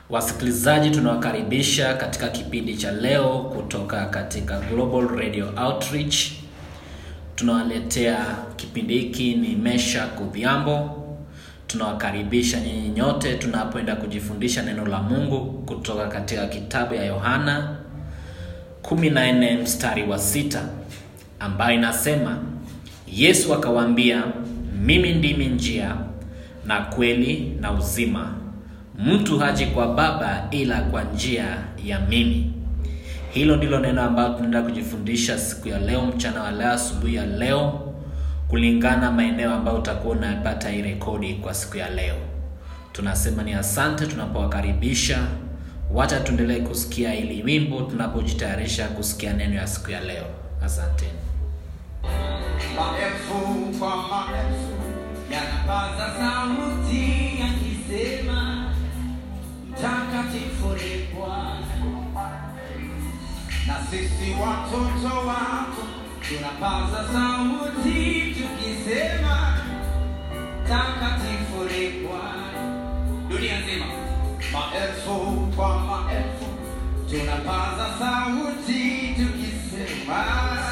Wasikilizaji, tunawakaribisha katika kipindi cha leo kutoka katika Global Radio Outreach. Tunawaletea kipindi hiki ni Mesha Kudhiambo. Tunawakaribisha nyinyi nyote tunapoenda kujifundisha neno la Mungu kutoka katika kitabu ya Yohana 14 mstari wa sita ambayo inasema, Yesu akawaambia, mimi ndimi njia na kweli na uzima mtu haji kwa Baba ila kwa njia ya mimi. Hilo ndilo neno ambalo tunaenda kujifundisha siku ya leo, mchana wa leo, asubuhi ya leo, kulingana maeneo ambayo utakuwa unapata hii rekodi kwa siku ya leo. Tunasema ni asante tunapowakaribisha. Wacha tuendelee kusikia ili wimbo tunapojitayarisha kusikia neno ya siku ya leo. Asanteni. Maelfu kwa maelfu yanapaza sauti yakisema, mtakatifu ni Bwana. Na sisi watoto wako tunapaza sauti tukisema, mtakatifu ni Bwana. Dunia nzima, maelfu kwa maelfu tunapaza sauti tukisema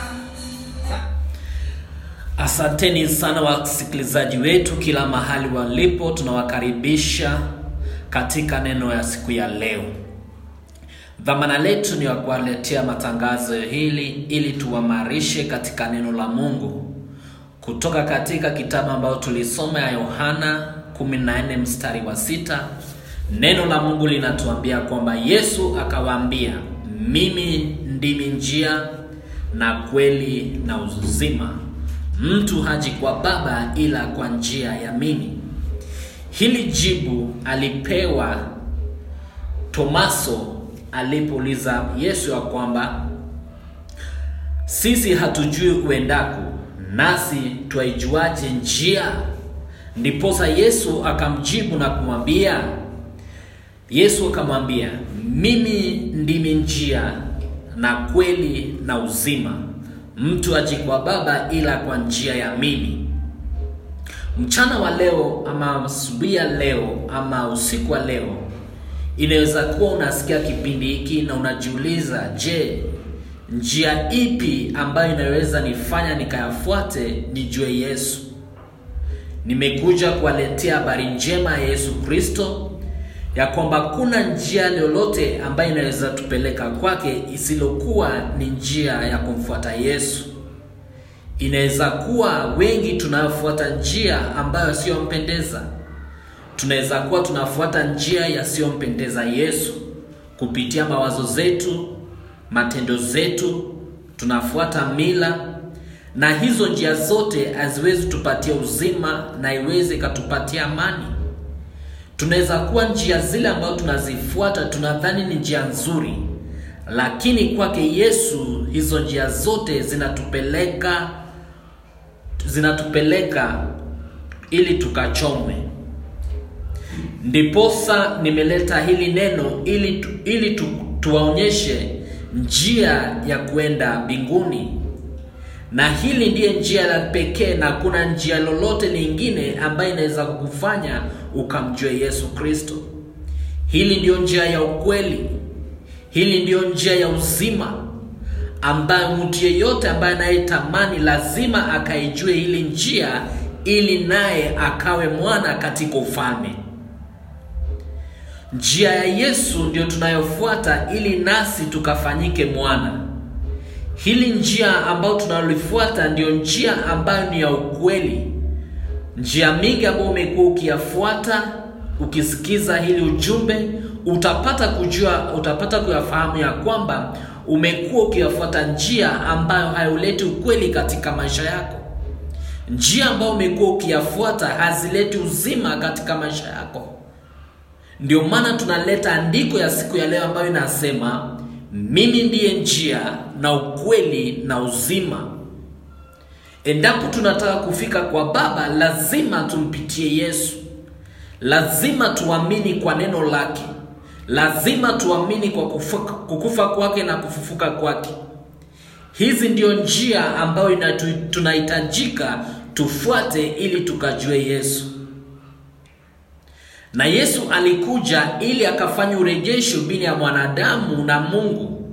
Asanteni sana wasikilizaji wetu kila mahali walipo, tunawakaribisha katika neno ya siku ya leo. Dhamana letu ni ya kuwaletea matangazo hili ili tuwamarishe katika neno la Mungu kutoka katika kitabu ambayo tulisoma ya Yohana 14 mstari wa sita. Neno la Mungu linatuambia kwamba Yesu akawaambia, mimi ndimi njia na kweli na uzima mtu haji kwa Baba ila kwa njia ya mimi. Hili jibu alipewa Tomaso alipouliza Yesu ya kwamba sisi hatujui uendako, nasi twaijuaje njia? Ndiposa Yesu akamjibu na kumwambia, Yesu akamwambia, mimi ndimi njia na kweli na uzima mtu aji kwa Baba ila kwa njia ya mimi. Mchana wa leo ama asubuhi ya leo ama usiku wa leo, inaweza kuwa unasikia kipindi hiki na unajiuliza, je, njia ipi ambayo inaweza nifanya nikayafuate nijue Yesu? Nimekuja kuwaletea habari njema ya Yesu Kristo ya kwamba kuna njia lolote ambayo inaweza tupeleka kwake isilokuwa ni njia ya kumfuata Yesu. Inaweza kuwa wengi tunayofuata njia ambayo siyompendeza. Tunaweza kuwa tunafuata njia yasiyompendeza Yesu kupitia mawazo zetu, matendo zetu, tunafuata mila, na hizo njia zote haziwezi tupatia uzima na iweze ikatupatia amani. Tunaweza kuwa njia zile ambazo tunazifuata tunadhani ni njia nzuri, lakini kwake Yesu hizo njia zote zinatupeleka zinatupeleka ili tukachomwe. Ndiposa nimeleta hili neno ili tu, ili tu, tuwaonyeshe njia ya kwenda mbinguni, na hili ndiye njia la pekee, na kuna njia lolote lingine ambayo inaweza kukufanya ukamjue Yesu Kristo. Hili ndiyo njia ya ukweli, hili ndiyo njia ya uzima, ambayo mtu yeyote ambaye anayetamani lazima akaijue hili njia, ili naye akawe mwana katika ufalme. Njia ya Yesu ndiyo tunayofuata ili nasi tukafanyike mwana. Hili njia ambayo tunalifuata ndiyo njia ambayo ni ya ukweli. Njia mingi ambayo umekuwa ukiyafuata, ukisikiza hili ujumbe, utapata kujua, utapata kuyafahamu ya kwamba umekuwa ukiyafuata njia ambayo hayuleti ukweli katika maisha yako. Njia ambayo umekuwa ukiyafuata hazileti uzima katika maisha yako. Ndio maana tunaleta andiko ya siku ya leo ambayo inasema mimi ndiye njia na ukweli na uzima. Endapo tunataka kufika kwa Baba, lazima tumpitie Yesu, lazima tuamini kwa neno lake, lazima tuamini kwa kufa, kukufa kwake na kufufuka kwake. Hizi ndio njia ambayo inatu, tunahitajika tufuate ili tukajue Yesu. na Yesu alikuja ili akafanya urejesho baina ya mwanadamu na Mungu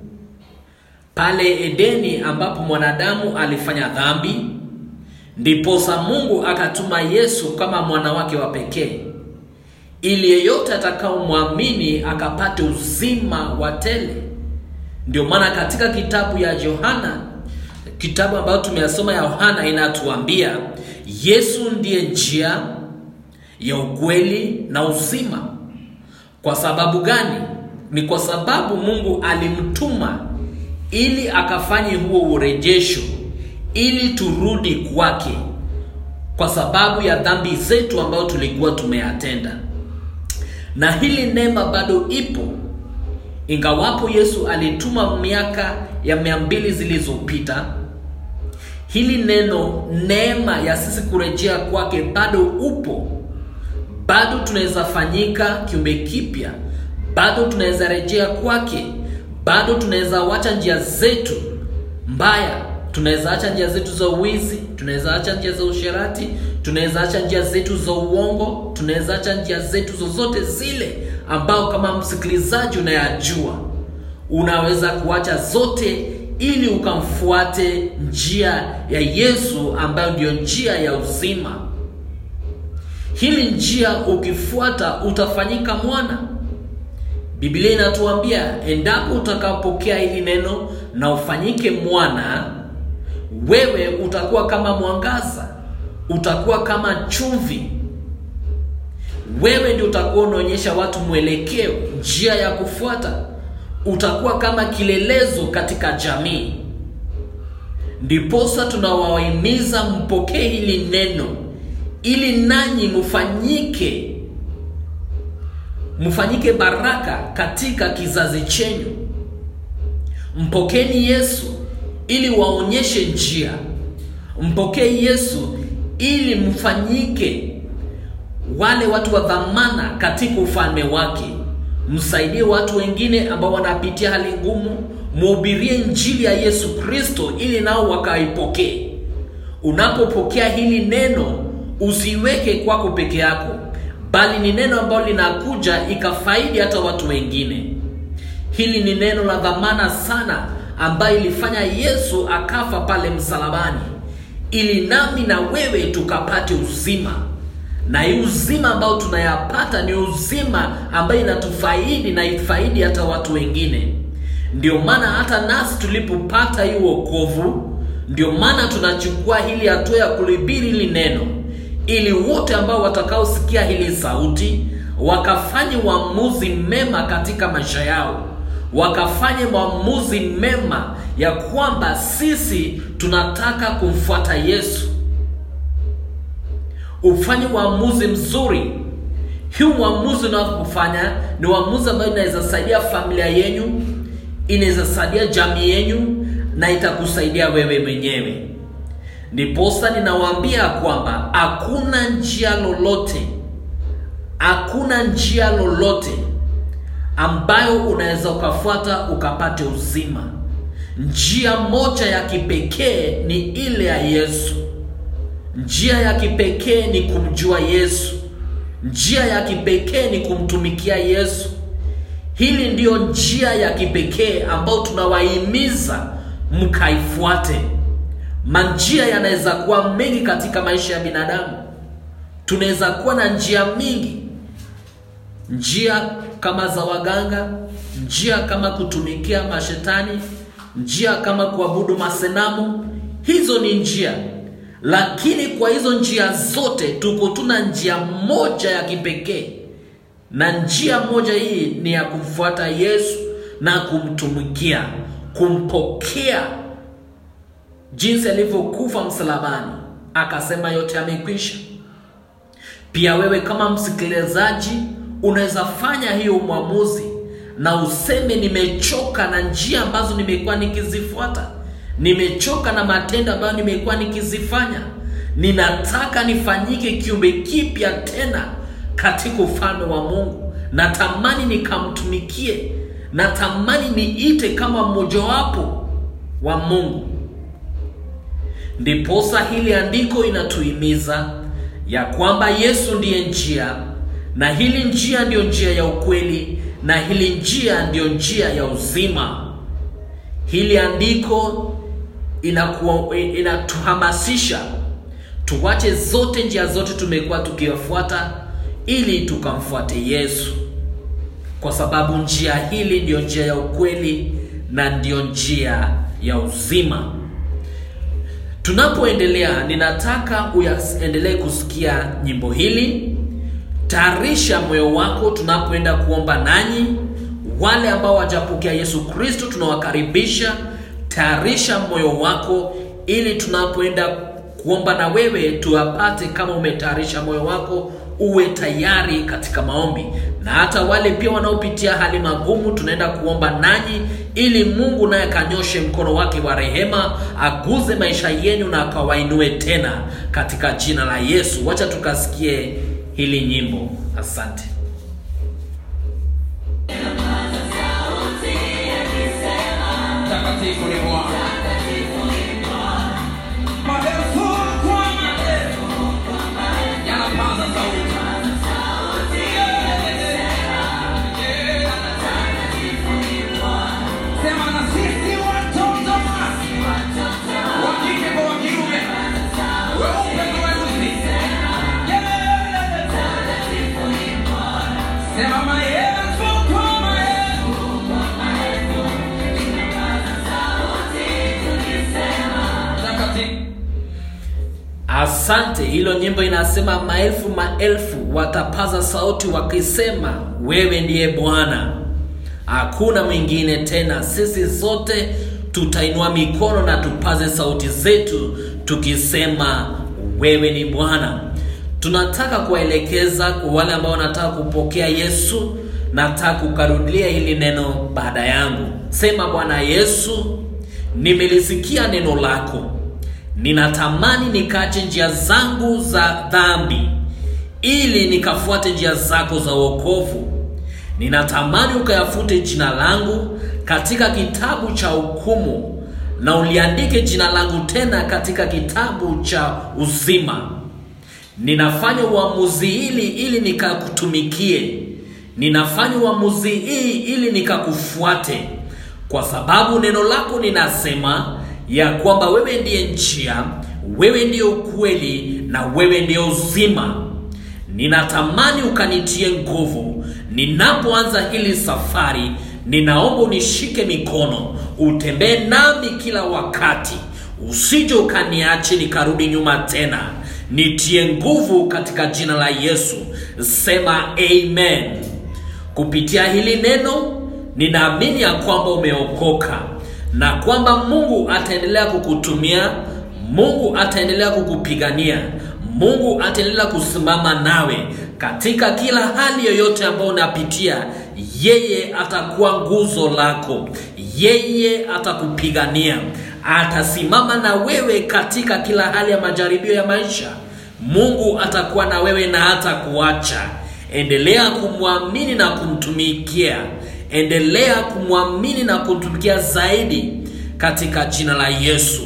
pale Edeni, ambapo mwanadamu alifanya dhambi, ndiposa Mungu akatuma Yesu kama mwana wake wa pekee ili yeyote atakaomwamini akapate uzima wa tele. Ndio maana katika kitabu ya Yohana, kitabu ambayo tumeyasoma ya Yohana, inatuambia Yesu ndiye njia ya ukweli na uzima. Kwa sababu gani? Ni kwa sababu Mungu alimtuma ili akafanye huo urejesho, ili turudi kwake, kwa sababu ya dhambi zetu ambayo tulikuwa tumeyatenda na hili neema bado ipo, ingawapo Yesu alituma miaka ya mia mbili zilizopita. Hili neno neema ya sisi kurejea kwake bado upo, bado tunaweza fanyika kiumbe kipya, bado tunaweza rejea kwake, bado tunaweza wacha njia zetu mbaya, tunaweza acha njia zetu za uwizi, tunaweza acha njia za usherati, tunaweza acha njia zetu za uongo, tunaweza acha njia zetu zozote zile ambao kama msikilizaji unayajua, unaweza kuacha zote ili ukamfuate njia ya Yesu ambayo ndiyo njia ya uzima. Hili njia ukifuata utafanyika mwana. Biblia inatuambia endapo utakapokea hili neno na ufanyike mwana, wewe utakuwa kama mwangaza, utakuwa kama chumvi. Wewe ndio utakuwa unaonyesha watu mwelekeo, njia ya kufuata. Utakuwa kama kilelezo katika jamii. Ndiposa tunawahimiza mpokee hili neno ili nanyi mfanyike mfanyike baraka katika kizazi chenyu. Mpokeni Yesu ili waonyeshe njia. Mpokee Yesu ili mfanyike wale watu wa dhamana katika ufalme wake. Msaidie watu wengine ambao wanapitia hali ngumu, mhubirie injili ya Yesu Kristo ili nao wakaipokee. Unapopokea hili neno, usiweke kwako peke yako, bali ni neno ambalo linakuja ikafaidi hata watu wengine. Hili ni neno la dhamana sana, ambayo ilifanya Yesu akafa pale msalabani, ili nami na wewe tukapate uzima na hii uzima ambao tunayapata ni uzima ambayo inatufaidi na ifaidi hata watu wengine. Ndio maana hata nasi tulipopata hii wokovu, ndio maana tunachukua hili hatua ya kulibiri hili neno, ili wote ambao watakaosikia hili sauti wakafanye uamuzi mema katika maisha yao, wakafanye maamuzi mema ya kwamba sisi tunataka kumfuata Yesu ufanye uamuzi mzuri. Huu uamuzi unaofanya ni uamuzi ambayo inaweza saidia familia yenu, inaweza saidia jamii yenu na itakusaidia wewe mwenyewe. Ndiposa ninawaambia kwamba hakuna njia lolote, hakuna njia lolote ambayo unaweza ukafuata ukapate uzima. Njia moja ya kipekee ni ile ya Yesu. Njia ya kipekee ni kumjua Yesu. Njia ya kipekee ni kumtumikia Yesu. Hili ndiyo njia ya kipekee ambayo tunawahimiza mkaifuate. Manjia yanaweza kuwa mengi katika maisha ya binadamu. Tunaweza kuwa na njia mingi, njia kama za waganga, njia kama kutumikia mashetani, njia kama kuabudu masenamu. Hizo ni njia lakini kwa hizo njia zote tuko tuna njia moja ya kipekee, na njia moja hii ni ya kumfuata Yesu na kumtumikia, kumpokea jinsi alivyokufa msalabani, akasema yote yamekwisha. Pia wewe kama msikilizaji unaweza fanya hiyo mwamuzi na useme, nimechoka na njia ambazo nimekuwa nikizifuata nimechoka na matendo ambayo nimekuwa nikizifanya. Ninataka nifanyike kiumbe kipya tena katika ufalme wa Mungu. Natamani nikamtumikie, natamani niite kama mmojawapo wa Mungu. Ndiposa hili andiko inatuhimiza ya kwamba Yesu ndiye njia na hili njia ndiyo njia ya ukweli, na hili njia ndiyo njia ya uzima. Hili andiko inakuwa inatuhamasisha tuwache zote njia zote tumekuwa tukiwafuata ili tukamfuate Yesu, kwa sababu njia hili ndiyo njia ya ukweli na ndiyo njia ya uzima. Tunapoendelea, ninataka uyaendelee kusikia nyimbo hili. Tayarisha moyo wako tunapoenda kuomba nanyi. Wale ambao wajapokea Yesu Kristo tunawakaribisha. Tayarisha moyo wako ili tunapoenda kuomba na wewe tuwapate. Kama umetayarisha moyo wako, uwe tayari katika maombi. Na hata wale pia wanaopitia hali magumu, tunaenda kuomba nanyi ili Mungu naye akanyoshe mkono wake wa rehema, aguze maisha yenu na akawainue tena katika jina la Yesu. Wacha tukasikie hili nyimbo. Asante. Mtakatifu ni Bwana. Maelfu kwa maelfu yanapaza sauti. Sema na sisi watoto wake, wa kike kwa wa kiume, weupe na weusi. Sema maelfu kwa maelfu Mtakatifu. Asante. Hilo nyimbo inasema maelfu maelfu watapaza sauti wakisema, wewe ndiye Bwana, hakuna mwingine tena. Sisi sote tutainua mikono na tupaze sauti zetu tukisema, wewe ni Bwana. Tunataka kuwaelekeza kwa wale ambao wanataka kupokea Yesu. Nataka kukarudia hili neno baada yangu. Sema, Bwana Yesu, nimelisikia neno lako ninatamani nikache njia zangu za dhambi ili nikafuate njia zako za wokovu. Ninatamani ukayafute jina langu katika kitabu cha hukumu na uliandike jina langu tena katika kitabu cha uzima. Ninafanya uamuzi hili ili nikakutumikie. Ninafanya uamuzi hii ili nikakufuate, kwa sababu neno lako linasema ya kwamba wewe ndiye njia, wewe ndiye ukweli na wewe ndiye uzima. Ninatamani ukanitie nguvu ninapoanza hili safari. Ninaomba unishike mikono, utembee nami kila wakati, usije ukaniache nikarudi nyuma tena. Nitie nguvu katika jina la Yesu. Sema amen. Kupitia hili neno, ninaamini ya kwamba umeokoka na kwamba Mungu ataendelea kukutumia, Mungu ataendelea kukupigania, Mungu ataendelea kusimama nawe katika kila hali yoyote ambayo unapitia. Yeye atakuwa nguzo lako, yeye atakupigania, atasimama na wewe katika kila hali ya majaribio ya maisha. Mungu atakuwa na wewe na hatakuacha. Endelea kumwamini na kumtumikia endelea kumwamini na kumtumikia zaidi katika jina la Yesu.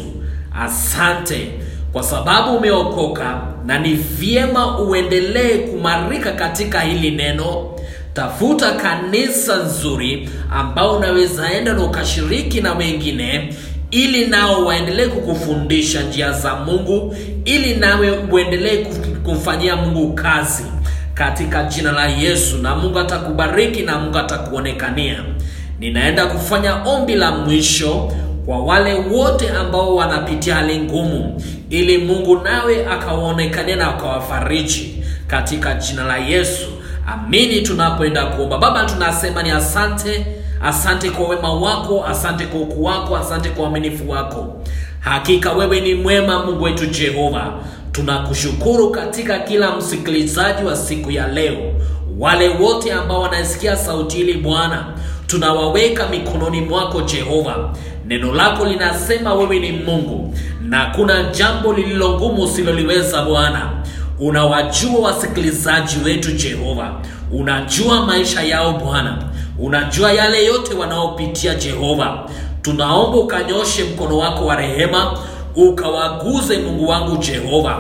Asante kwa sababu umeokoka, na ni vyema uendelee kumarika katika hili neno. Tafuta kanisa nzuri ambao unaweza enda na ukashiriki na wengine, ili nao waendelee kukufundisha njia za Mungu, ili nawe uendelee kumfanyia Mungu kazi katika jina la Yesu, na Mungu atakubariki na Mungu atakuonekania. Ninaenda kufanya ombi la mwisho kwa wale wote ambao wanapitia hali ngumu, ili Mungu nawe akawaonekania na akawafariji katika jina la Yesu. Amini. Tunapoenda kuomba, Baba, tunasema ni asante, asante kwa wema wako, asante kwa ukuu wako, asante kwa uaminifu wako. Hakika wewe ni mwema, Mungu wetu Jehova. Tunakushukuru katika kila msikilizaji wa siku ya leo, wale wote ambao wanasikia sauti hili Bwana, tunawaweka mikononi mwako Jehova. Neno lako linasema wewe ni Mungu na kuna jambo lililo ngumu usiloliweza Bwana. Unawajua wasikilizaji wetu Jehova, unajua maisha yao Bwana, unajua yale yote wanaopitia Jehova. Tunaomba ukanyoshe mkono wako wa rehema ukawaguze Mungu wangu Jehova,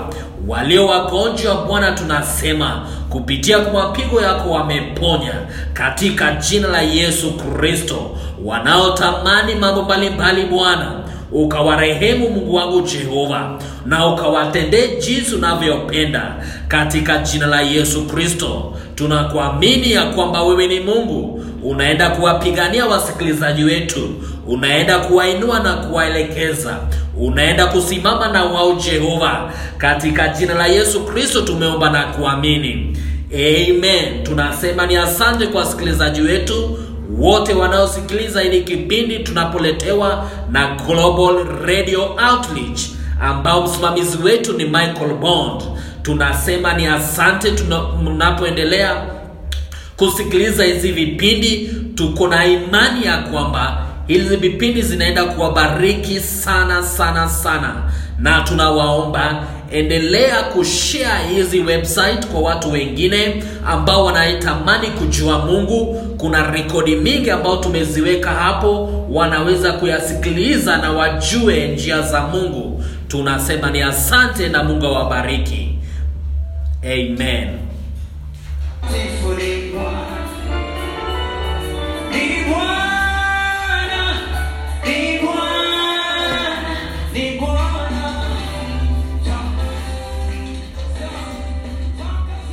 walio wagonjwa Bwana, tunasema kupitia kwa mapigo yako wameponya katika jina la Yesu Kristo. Wanaotamani mambo mbalimbali Bwana, ukawarehemu Mungu wangu Jehova, na ukawatendee jinsi unavyopenda katika jina la Yesu Kristo. Tunakuamini ya kwamba wewe ni Mungu, unaenda kuwapigania wasikilizaji wetu, unaenda kuwainua na kuwaelekeza, unaenda kusimama na wao Jehova, katika jina la Yesu Kristo tumeomba na kuamini, amen. Tunasema ni asante kwa wasikilizaji wetu wote wanaosikiliza hili kipindi tunapoletewa na Global Radio Outreach ambao msimamizi wetu ni Michael Bond. Tunasema ni asante tunapoendelea kusikiliza hizi vipindi. Tuko na imani ya kwamba hizi vipindi zinaenda kuwabariki sana sana sana, na tunawaomba endelea kushare hizi website kwa watu wengine ambao wanaitamani kujua Mungu. Kuna rekodi mingi ambao tumeziweka hapo, wanaweza kuyasikiliza na wajue njia za Mungu. Tunasema ni asante na Mungu awabariki. Amen.